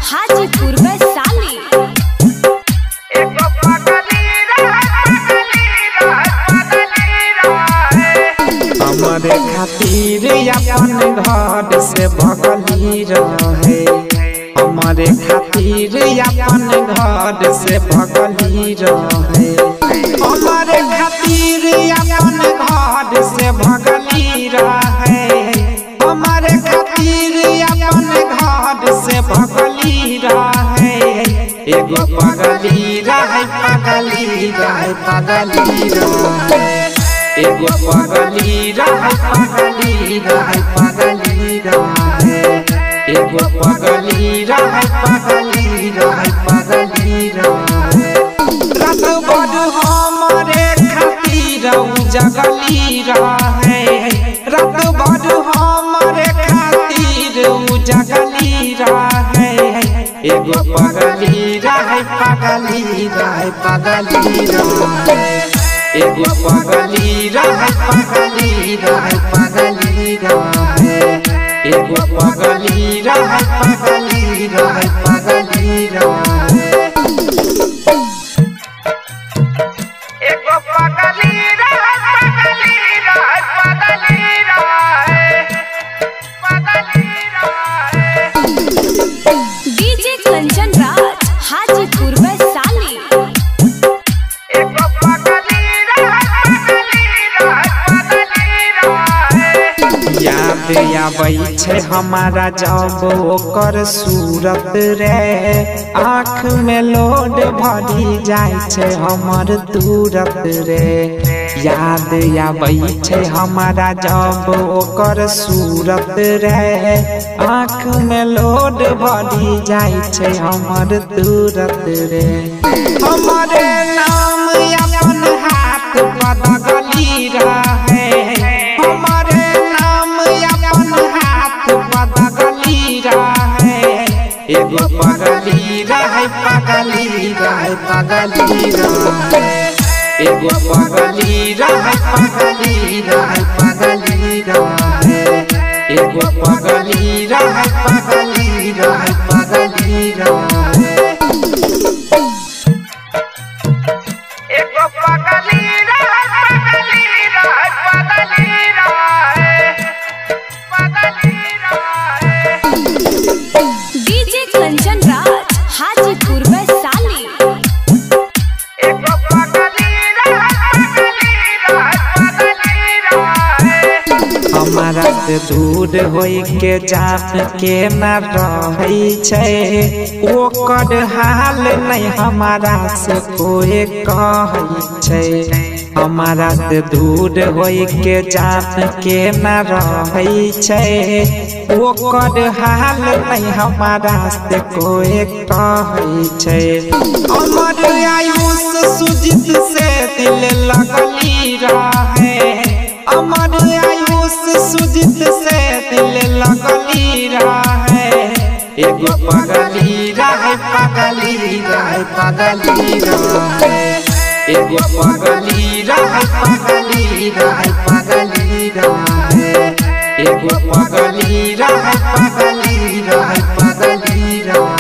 हाजीपुर वैशाली हमारे खातिर अपन घर से भगली रहे हमारे खातिर अपन घर से भगली रहे हमारे खातिर अपन घर से भगली रहे हमारे खातिर अपन घर से भगली रहे एगो पगली रहे पगली रहे पगली रहे एगो पगली रहे पगली रहे पगली रहे एगो पगली रहे पगली रहे पगली रहे रात भर हमरे खातिर उ जगली रहे रात भर हमरे खातिर उ जगली रहे एगो पगली रहे पगली रहे पगली रहे एगो पगली रहे पगली रहे पगली रहे एगो पगली रहे पगली रहे पगली रहे एगो पगली रहे पगली रहे पगली रहे पगली रहे डीजे कंचन राज हाजीपुर वैशाली एगो पगली रहे पगली रहे पगली रहे याद आबै छै हमारा जब ओकर सूरत रे आँख में लोड भरी जाइ छै हमर तुरत रे याद आबै छै हमारा जब ओकर सूरत रे आँख में लोड भरी जाइ छै हमर तुरत रे हमरे नाम अपन हाथ पदगली रहे हमारे नाम अपन हाथ पदगली रहे एगो पगली रहे पगली रहे पगली रहे एगो पगली रहे पगली रहे पगली रहे एगो पगली रहे पगली रहे पगली रहे एगो पगली रहे पगली रहे पगली रहे पगली रहे डीजे कंचन राज हाजीपुर वैशाली एगो पगली रहे पगली रहे पगली रहे हमारा से दूर होई के जान के न रहै छै ओकर हाल नहीं हमारा से कोई कहै छै हमारा से दूर होई के जान के न रहै छै ओकर हाल नहीं हमारा से कोई कहै छै अमर आयुष सुजित से दिल लगली रहे अमर आयुष सुजित से दिल लगली रहे एगो पगली रहे पगली रहे पगली रहे एगो पगली रहे पगली रहे पगली रहे एगो पगली रहे पगली रहे पगली रहे